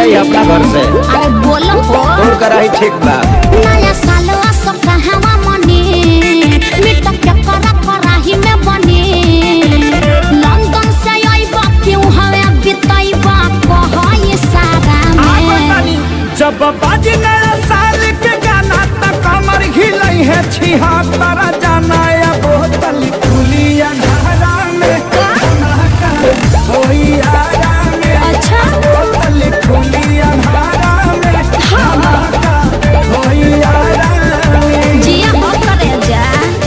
जाई अपना घर से अरे बोलो हो तोर कराही ठीक बा नया साल असो कहवा मने मिट के करा कराही में बने लंदन से आइबा क्यों हवे बिताइबा कह ये सारा में जब बाजी नया साल के गाना तक कमर हिलई है छिहत्तर जाना या बोतल खुली अंधारा में धमाका होई आरा में अच्छा बोतल खुली अंधारा में धमाका होई आरा में जिया हो करे जा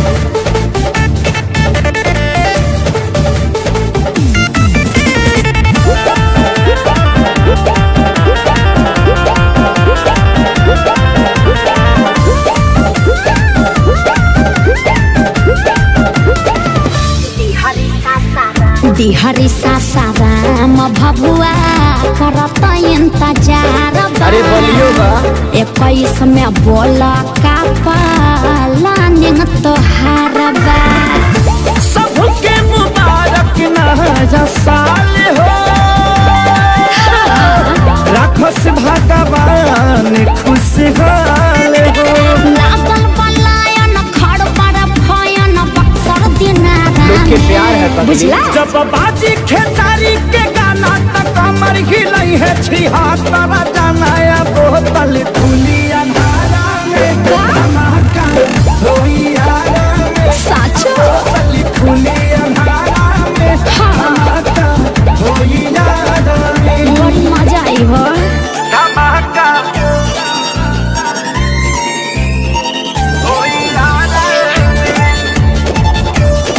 बिहारी सासाराम भभुआ करत इंतजार अरे बोलियो बा इक्कीस में बोल का पालानिंग तोहार बा सबके मुबारक नया साल हो राखस भगवान खुशहाल हो लागल बलायन खड़ पर भयन बक्सर दिनारा लोग के प्यार है पगली। बुझला जब बाजी खेसारी के गाना तक कमर हिलई है छिहत्तर जाना या बोतल खुली अंधारा में धमाका होई आरा में साचो बोतल खुली अंधारा में धमाका होई आरा में बड़ी मजा आई हो धमाका होई आरा में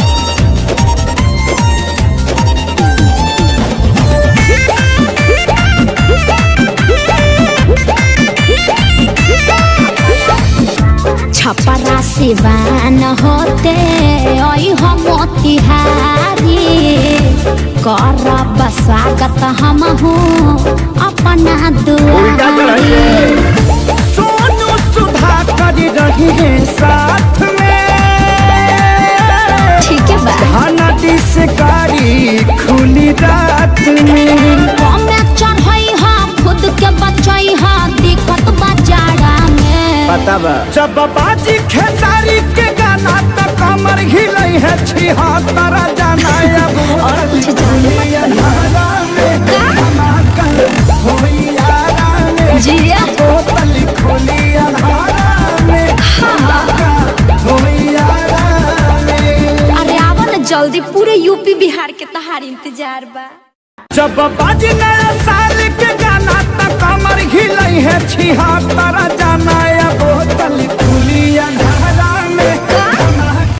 छपरा सिवान होते ओई हो मोतिहारी करब स्वागत हम हूँ अपना उल्टा चढ़ाई दुआरी है। सोनू सुधा कर रही है साथ में ठीक है बा खाना डिस गाड़ी खुली रात में कमे चढ़ई हा खुद के बचई हा दिक्कत बाजारा में पता बा जब बाजी खेसारी के गाना तक कमर हिलई है छिहत्तर जाना अब और कुछ जाने मत अंधारा में धमाका होई आरा में जिया बोतल खुली अंधारा में धमाका होई आरा में अरे आवा ना जल्दी पूरे यूपी बिहार के तहार इंतजार बा जब बाजी नया साल